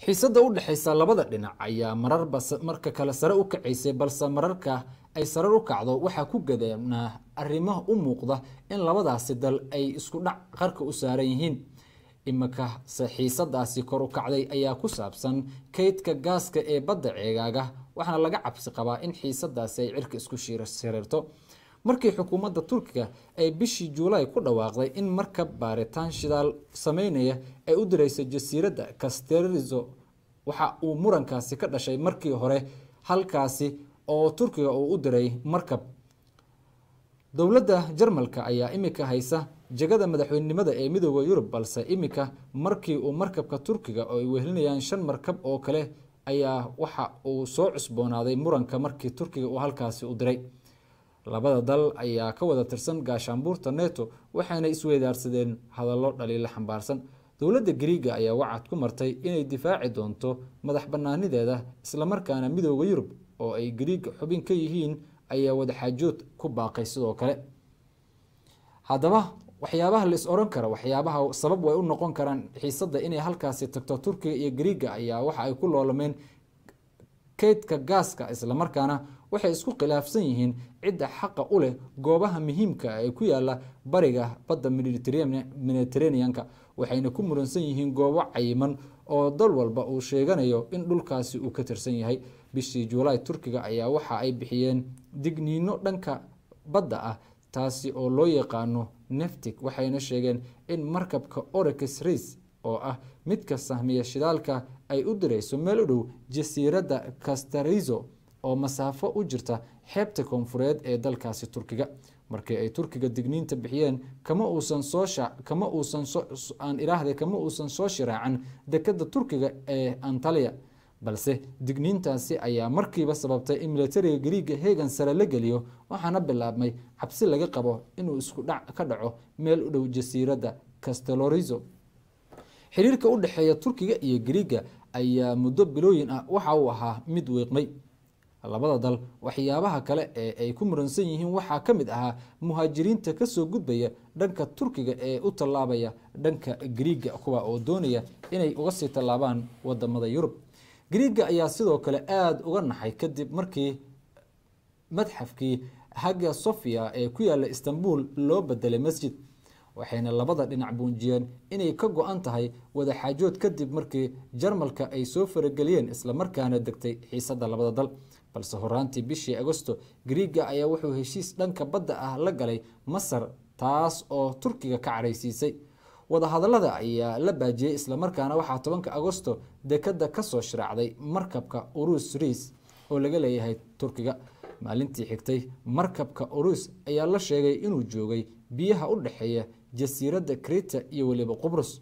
xiisadda u dhexaysa labada dhinac ayaa mararba marka kale sare u kacaysay balse mararka ay sare u kacdo waxaa ku gadanaa arrimo u muuqda in labadaasi dal ay isku dhac qarka u saaran yihiin iminkase xiisadaasi kor u kacday ayaa ku saabsan kaydka gaaska ee badda ceegaaga waxaana laga cabsi qabaa in xiisadaasi ay cirka isku shiriirto markii xukuumadda turkiga ay bishii juulaay ku dhawaaqday in markab baaritaan shidaal sameynaya ay u direyso jasiiradda casterizo waxa uu murankaasi ka dhashay markii hore halkaasi oo turkiga uu u diray markab dowladda jarmalka ayaa imika haysa jegada madaxweynenimada ee midooda yurub balse imika markii uu markabka turkiga oo ay wehelinayaan shan markab oo kale ayaa waxa uu soo cusboonaaday muranka markii turkiga uu halkaasi u diray labada dal ayaa ka wada tirsan gaashaanbuurta neto waxayna isweydaarsadeen hadallo dhaliilo xambaarsan dowladda griiga ayaa wacad ku martay inay difaaci doonto madax banaanideeda islamarkaana midooda yurub oo ay griiga xubin ka yihiin ayaa wadaxaajood ku baaqay sidoo kale haddaba waxyaabaha la is oran kara waxyaabaha sabab way u noqon karaan xiisadda inay halkaasi tagto turkiga iyo griiga ayaa waxa ay ku loolameen kaydka gaaska islamarkaana waxay isku khilaafsan yihiin cidda xaqa u leh goobaha muhiimka ee ku yaala bariga badda mediteraneanka waxayna ku muransan yihiin goobo cayiman oo dal walba uu sheeganayo in dhulkaasi uu ka tirsan yahay bishii juulaay turkiga ayaa waxa ay bixiyeen digniino dhanka badda ah taasi oo loo yaqaano neftic waxayna sheegeen in markabka orex rais oo ah midka sahmiya shidaalka ay u direyso meel u dhow jasiiradda castarizo oo masaafo u jirta xeebta koonfureed ee dalkaasi turkiga markii ay turkiga digniinta bixiyeen kama uusan soo kama uusan aan iraahday kama uusan soo shiraacan dekada turkiga ee antaliya balse digniintaasi ayaa markiiba sababtay in militariga griiga heegan sare la geliyo waxaana bilaabmay cabsi laga qabo inuu isku dhac ka dhaco meel u dhow jasiiradda castelorizo xiriirka u dhexeeya turkiga iyo griiga ayaa muddo bilooyin ah waxa uu ahaa mid wiiqmay labada dal waxyaabaha kale ee ay ku muransan yihiin waxaa ka mid ahaa muhaajiriinta kasoo gudbaya dhanka turkiga ee u tallaabaya dhanka griiga kuwa oo doonaya inay uga sii tallaabaan wadamada yurub griiga ayaa sidoo kale aada uga naxay kadib markii madxafkii haga sofia ee ku yaala istanbul loo bedelay masjid waxayna labada dhinac buunjiyeen inay ka go-an tahay wadaxaajood kadib markii jarmalka ay soo farageliyeen islamarkaana degtay xiisadda labada dal balse horaantii bishii agosto griiga ayaa wuxuu heshiis dhanka badda ah la galay masar taas oo turkiga ka caraysiisay wadahadalada ayaa la baajiyey islamarkaana waxaa tobanka agosto dekada kasoo shiraacday markabka urus riis oo laga leeyahay turkiga maalintii xigtay markabka urus ayaa la sheegay inuu joogay biyaha u dhexeeya jasiiradda krita iyo weliba qubrus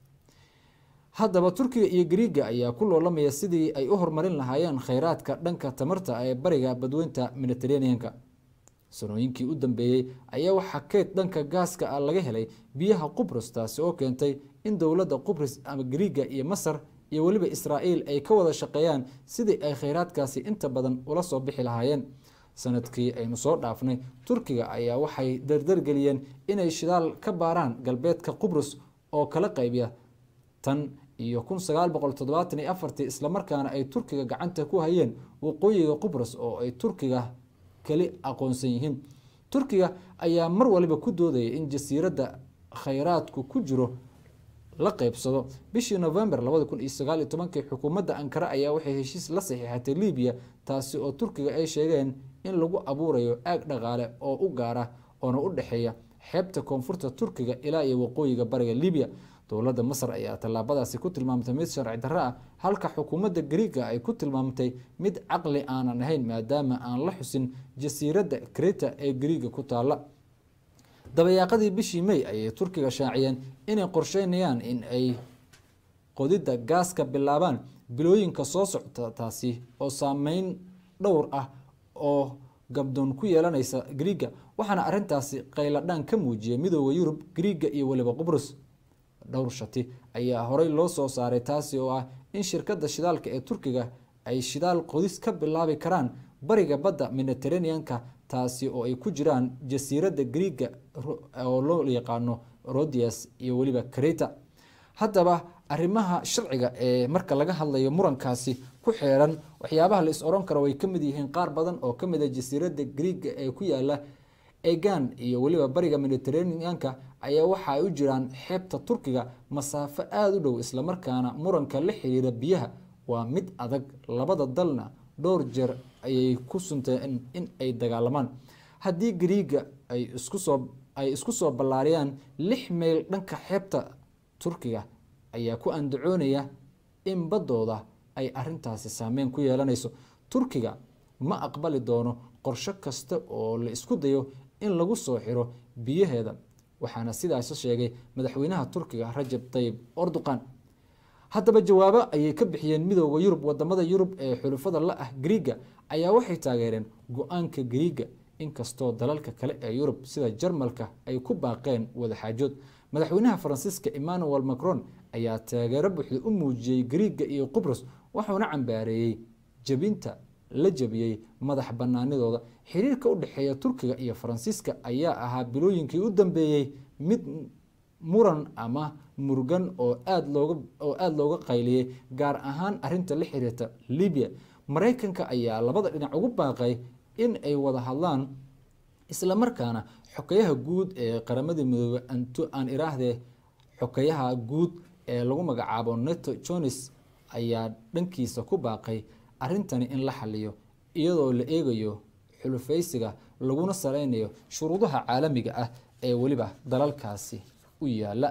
haddaba turkiga iyo griiga ayaa ku loolamaya sidii ay u horumarin lahaayeen kheyraadka dhanka tamarta ee bariga badweynta mediteraneanka sanooyinkii u dambeeyey ayaa waxaa keyd dhanka gaaska ah laga helay biyaha qubrus taasi oo keentay in dowladda qubrus ama griiga iyo masar iyo weliba israa'iil ay ka wada shaqeeyaan sidii ay kheyraadkaasi inta badan ula soo bixi lahaayeen sanadkii aynu soo dhaafnay turkiga ayaa waxay dardargeliyeen inay shidaal ka baaraan galbeedka qubrus oo kala qaybiya tan iyo kun sagaal boqol toddobaatan iyo afartii islamarkaana ay turkiga gacanta ku hayeen waqooyiga qubrus oo ay turkiga keli aqoonsan yihiin turkiga ayaa mar waliba ku doodaya in jasiiradda kheyraadku ku jiro la qeybsado bishii november labada kun iyo sagaal iyo tobankii xukuumadda ankara ayaa waxay heshiis la saxiixatay libiya taasi oo turkiga ay sheegeen in lagu abuurayo aag dhaqaale oo u gaara oona u dhexeeya xeebta koonfurta turkiga ilaa iyo waqooyiga bariga libiya dowladda masar ayaa tallaabadaasi ku tilmaamtay mid sharci darro ah halka xukuumadda griiga ay ku tilmaamtay mid caqli aanan ahayn maadaama aan la xusin jasiiradda kreta ee griiga ku taalla dabayaaqadii bishii may ayay turkiga shaaciyeen inay qorsheynayaan in ay qodidda gaaska bilaabaan bilooyinka soo socta taasi oo saameyn dhowr ah oo gabdoon ku yeelanaysa griiga waxaana arintaasi qayladhaan ka muujiyay midooda yurub griiga iyo weliba qubrus dhowr shati ayaa horey loo soo saaray taasi oo ah in shirkadda shidaalka ee turkiga ay shidaal qodis ka bilaabi karaan bariga badda mediteraneanka taasi oo ay ku jiraan jasiiradda griiga oo loo yaqaano rodias iyo weliba kreta haddaba arrimaha sharciga ee marka laga hadlayo murankaasi ku xeeran waxyaabaha la is oran karo way ka mid yihiin qaar badan oo ka mid a jasiiradda griiga ee ku yaala egan iyo weliba bariga mediterraneanka ayaa waxa ay u jiraan xeebta turkiga masaafo aada u dhow islamarkaana muranka la xiriira biyaha waa mid adag labada dalna dhowr jeer ayay ku sunteen in ay dagaalamaan haddii griiga ay isku soo ay isku soo ballaariyaan lix mayl dhanka xeebta turkiga ayaa ku andacoonaya in baddooda ay arintaasi saameyn ku yeelanayso turkiga ma aqbali doono qorsho kasta oo la isku dayo in lagu soo xiro biyaheeda waxaana sidaas sheegay madaxweynaha turkiga rajab tayib orduqan haddaba jawaabo ayay ka bixiyeen midooda yurub wadamada yurub ee xulufada la ah griiga ayaa waxay taageereen go-aanka griiga inkastoo dalalka kale ee yurub sida jarmalka ay ku baaqeen wadaxaajood madaxweynaha faransiiska emmanuel macron ayaa taageero buuxda u muujiyey griiga iyo qubrus wuxuuna cambaareeyey jebinta la jebiyey madax banaanidooda xiriirka u dhexeeya turkiga iyo faransiiska ayaa ahaa bilooyinkii u dambeeyey mid muran ama murugan oo aada looga oo aada looga qayliyey gaar ahaan arinta la xiriirta libya maraykanka ayaa labada dhinac ugu baaqay in ay wada hadlaan islamarkaana xokeyaha guud ee qaramadii midoobe aan iraahdee xokeyaha guud ee lagu magacaabo neto jones ayaa dhankiisa ku baaqay arintani in la xaliyo iyadoo la eegayo xulufaysiga laguna saleynayo shuruudaha caalamiga ah ee weliba dalalkaasi u yaala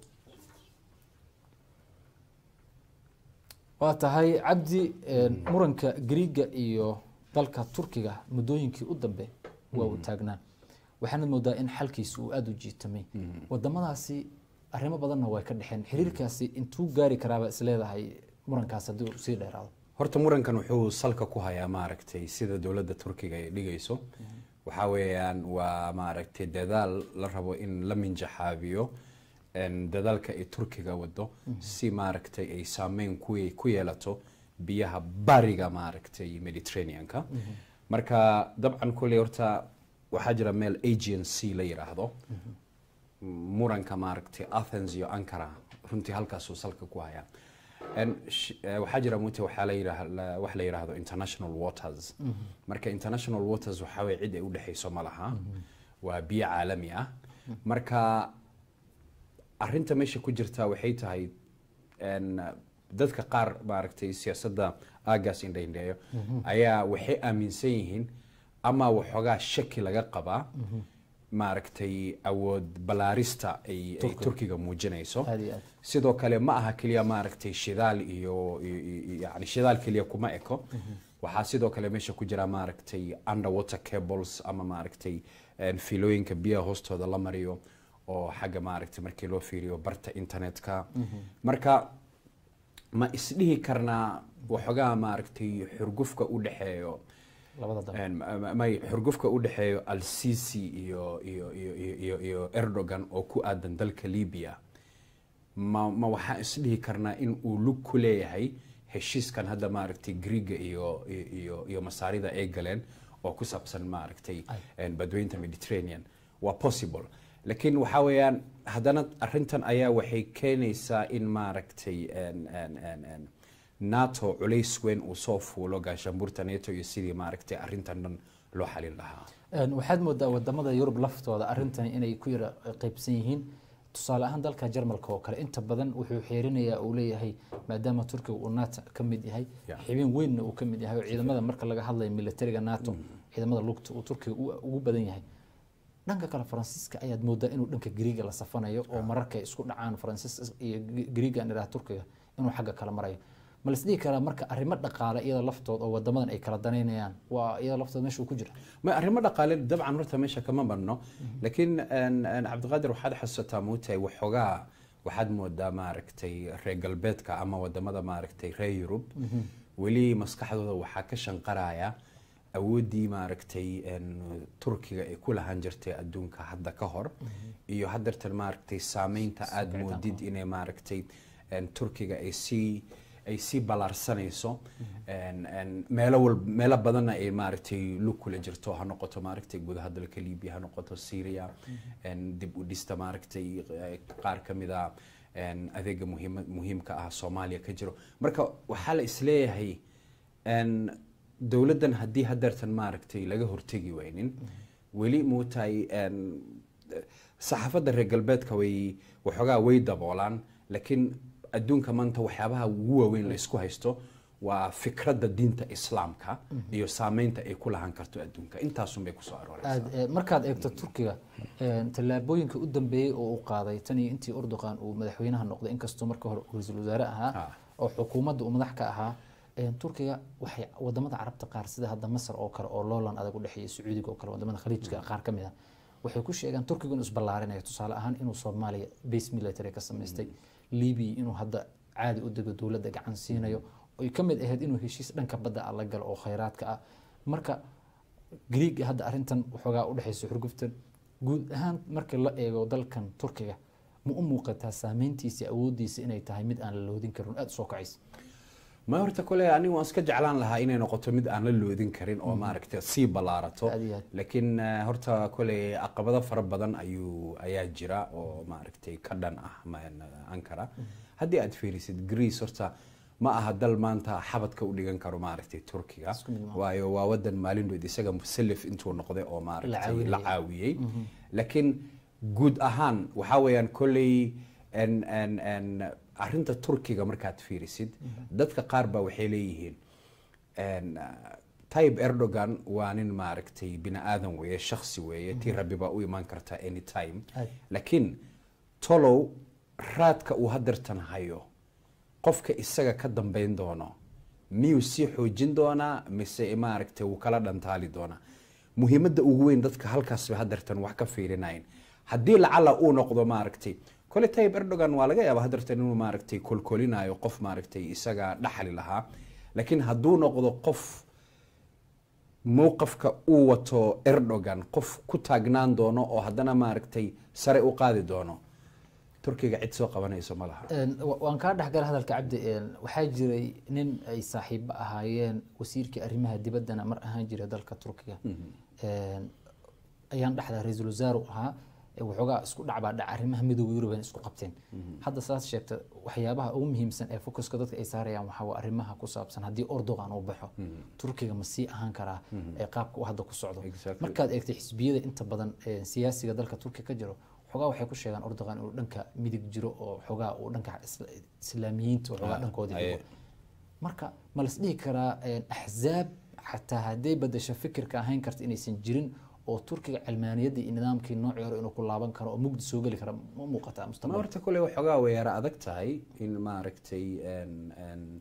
waa tahay cabdi muranka griiga iyo dalka turkiga muddooyinkii u dambe waa uu taagnaa waxaanad moodaa in xalkiisa uu aada u jiitamay wadamadaasi arrimo badanna way ka dhexeen xiriirkaasi intuu gaari karaaba isleedahay murankaas haddii uu sii dheeraado horta murankan wuxuu salka ku hayaa maaragtay sida dowladda turkiga ay dhigayso waxaa weeyaan waa maaragtay dadaal la rabo in la minjaxaabiyo dadaalka ay turkiga wado si maaragtay ay saameyn ku yeelato biyaha bariga maaragtay mediterraneanka marka dabcan kulley horta waxaa jira meel agency la yidhaahdo muranka maaragtay athens iyo ankara runtii halkaasuu salka ku hayaa waxaa jira mute waxaa la yidhaah wax la yidhaahdo international waters marka international waters waxaa weye cid ay udhexayso ma laha waa biyo caalami ah marka arinta meesha ku jirta waxay tahay dadka qaar maaragtay siyaasadda aagaas indhaindheeyo ayaa waxay aaminsan yihiin ama waxoogaa shaki laga qabaa maaragtay awood balaarista ay turkiga muujinayso sidoo kale ma aha keliya maaragtay shidaal iyo yani shidaal keliya kuma eko waxaa sidoo kale meesha ku jira maaragtay underwater cables ama maaragtay filooyinka biyaha hoostooda la mariyo oo xagga maaragtay markii loo fiiriyo barta internetka marka ma isdhihi karnaa waxoogaa maaragtay xurgufka u dhexeeyo may xurgufka u dhexeeyo al-sisi iyo iyo iyo iyo iyo erdogan oo ku aadan dalka libya ma ma waxaan isdhihi karnaa in uu lug ku leeyahay heshiiskan hadda maaragtay griiga iyo iyo iyo masaarida ay galeen oo ku saabsan maaragtay badweynta mediterranean waa possible laakiin waxaa weeyaan haddana arintan ayaa waxay keenaysaa in maaragtay nato culays weyn uu soo fuulo gaashaanbuurta nato iyo sidii maaragtay arintan dhan loo xalin lahaa waxaad moodaa wadamada yurub laftooda arintani inay ku yara qeybsan yihiin tusaale ahaan dalka jarmalka oo kale inta badan wuxuu xeerinayaa uu leeyahay maadaama turkiga uu nato ka mid yahay xibin weynna uu ka mid yahay oo ciidamada marka laga hadlayo militariga nato ciidamada lugta uu turkiga ugu badan yahay dhanka kale faransiiska ayaad moodaa inuu dhanka griiga la safanayo oo mararka ay isku dhacaan faransiis iyo griiga idhaha turkiga inuu xagga kala marayo ma la isdhihi karaa marka arrimo dhaqaale iyada laftood oo wadamadan ay kala danaynayaan waa iyada laftood meesha uu ku jira ma arrimo dhaqaale dabcan horta meesha kama marno laakiin cabdiqaadir waxaad xasuusataa muutay waxoogaa waxaad moodaa maaragtay reer galbeedka ama wadamada maaragtay reer yurub weli maskaxdooda waxaa ka shanqaraya awooddii maaragtay turkiga ay ku lahaan jirtay adduunka hadda ka hor iyo haddeertan maaragtay saameynta aada moodid inay maaragtay turkiga ay sii ay sii ballaarsanayso meelo wal meelo badanna ay maaragtay lug kula jirto ha noqoto maaragtay gudaha dalka libiya ha noqoto syria dib u dhista maaragtay qaar ka mid a een, adeega muhiima- muhiimka ah soomaaliya ka jiro marka waxaa la isleeyahay een, dowladdan haddii hadeertan maaragtay laga hortegi waynin weli muutahay een, saxaafadda reer galbeedka way waxoogaa way daboolaan laakiin adduunka maanta waxyaabaha ugu waaweyn la isku haysto waa fikradda diinta islaamka iyo saameynta ay ku lahaan karto adduunka intaasun bay kusoo arooreysaa aad eh, markaad eegto turkiga eh, tallaabooyinka u dambeeyey oo uu qaaday tan iyo intii urduqan uu madaxweynaha noqday inkastoo marka hore uu ra-iisul wasaare ahaa Ah. oo xukuumadda uu madax ka ahaa eh, turkiga waxay wadamada carabta qaar sida hadda masar oo kale oo loolan adag u dhexeeya sacuudiga oo kale wadamada khaliijka qaar ka mid ah waxay ku sheegaan turkiga inuu isballaarinayo tusaale ahaan inuu soomaaliya base military ka samaystay libiya inuu hadda caadi u dego dowladda gacan siinayo oy ka mid ahayd inuu heshiis dhanka badda ah la galo oo khayraadka ah marka griiga hadda arrintan waxoogaa u dhexaysa xurguftan guud ahaan marka la eego dalkan turkiga ma u muuqataa saameyntiisa awoodiisa inay tahay mid aan la loodin karin aada usoo kacaysa ma horta kole anigu waan iska jeclaan lahaa inay noqoto mid aan la loodin karin oo maaragtay sii ballaarato Aad iyo aad. laakiin eh, horta kole caqabado fara badan ayuu ayaa jira oo maaragtay ka dhan ah ma- ankara haddii aad fiirisid greece horta ma aha dal maanta xabadka u dhigan karo maaragtay turkiga Isku mid maaha. waayo waa wadan maalindhood isaga musalif intuu noqday oo maaragtay caawinaya. la caawiyey laakiin guud ahaan waxaa weeyaan kolley en- en- en arrinta turkiga markaad fiirisid dadka qaar baa waxay leeyihiin en, uh, tayyip erdogan waa nin maaragtay bini aadan weeye shakhsi weeye tii rabbi baa u imaan karta anytime Aad. laakiin tolow raadka uu hadeertan hayo qofka isaga ka dambeyn doono miyuu sii xoojin doonaa mise maaragtay wuu kala dhantaali doonaa muhiimadda ugu weyn dadka halkaas bay hadeertan wax ka fiirinayn haddii lacala uu noqdo maaragtay kole tayyip erdogan waa laga yaabaa hadeertan inuu maaragtay kolkolinayo qof maaragtay isaga dhaxali lahaa laakiin hadduu noqdo qof mowqafka uu wato erdogan qof ku taagnaan doono oo haddana maaragtay sare u qaadi doono turkiga cid soo qabanayso ma laha Een, wa- waan kaa dhexgala hadalka cabdi een, waxaa jiray nin ay saaxiibo ahaayeen wasiirkii arrimaha dibaddana mar ahaan jiray dalka turkiga Een, ayaan dhexdaa ra-iisul wasaaru ahaa ee waxoogaa isku dhacbaa dhac arrimaha midooda yurub isku qabteen hadda saas sheegta waxyaabaha ugu muhiimsan ee focuska dadka ay saarayaan waxaa waa arrimaha ku saabsan haddii ordogan uu baxo turkiga ma sii ahaan karaa ee qaabka uu hadda ku socdo Exactly. markaad eegtay xisbiyada inta badan ee siyaasiga dalka turkiga ka jiro xogaa waxay ku sheegaan ordogan inuu dhanka midig jiro oo xogaa uu dhanka isla- islaamiyiinta oo xogaa Ah, dhankoodii aye. jiro marka ma las dhihi karaa een, axzaab xataa hadday badasho fikirka ahayn karta inaysan jirin oo turkiga cilmaaniyadda iyo nidaamkii noocii hore inuu ku laaban karo oo mugdi soo geli kara ma muuqataa ma mustaqbalka horta kole waxoogaa way yara adag tahay in maaragtay en- en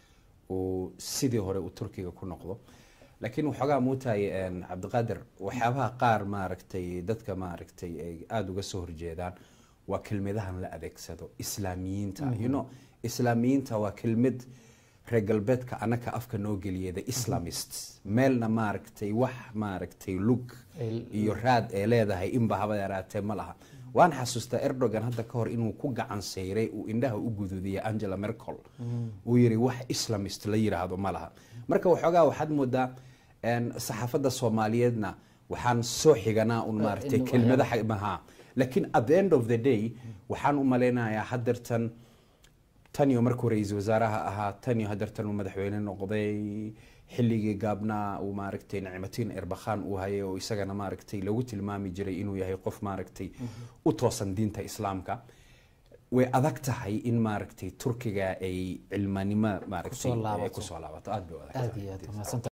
uu sidii hore uu turkiga ku noqdo laakiin waxoogaa muutahay en, cabdiqaadir waxyaabaha qaar maaragtay dadka maaragtay ay aada uga soo horjeedaan waa kelmadahan la adeegsado islaamiyiinta you know islaamiyiinta waa kelmad reer galbeedka anaka afka noo geliyay the islamist meelna maaragtay wax maaragtay lug Ay- iyo raad ee leedahay inba haba yaraatee ma laha waan xasuustaa erdogan hadda ka hor inuu ku gacan sayray uu indhaha u gududiyay angela merkel uu yiri wax islamist la yiraahdo ma laha marka waxoogaa waxaad moodaa en, saxaafadda soomaaliyeedna waxaan soo xiganaa un maaragtay in- kelmada maha laakiin at the end of the day waxaan u malaynayaa hadeertan taniyo markuu ra-iisul wasaaraha ahaa taniyo hadeertan uu madaxweyne noqday xilligii gaabnaa uu maaragtay nicmatiin erbakhan uu hayay oo isagana maaragtay lagu tilmaami jiray inuu yahay qof maaragtay u toosan diinta islaamka way adag tahay in maaragtay turkiga ay cilmanimo maaragtay Kusoo laabato. ay kusoo laabato aad bay u adag aad tahay iyo aad mahadsantahay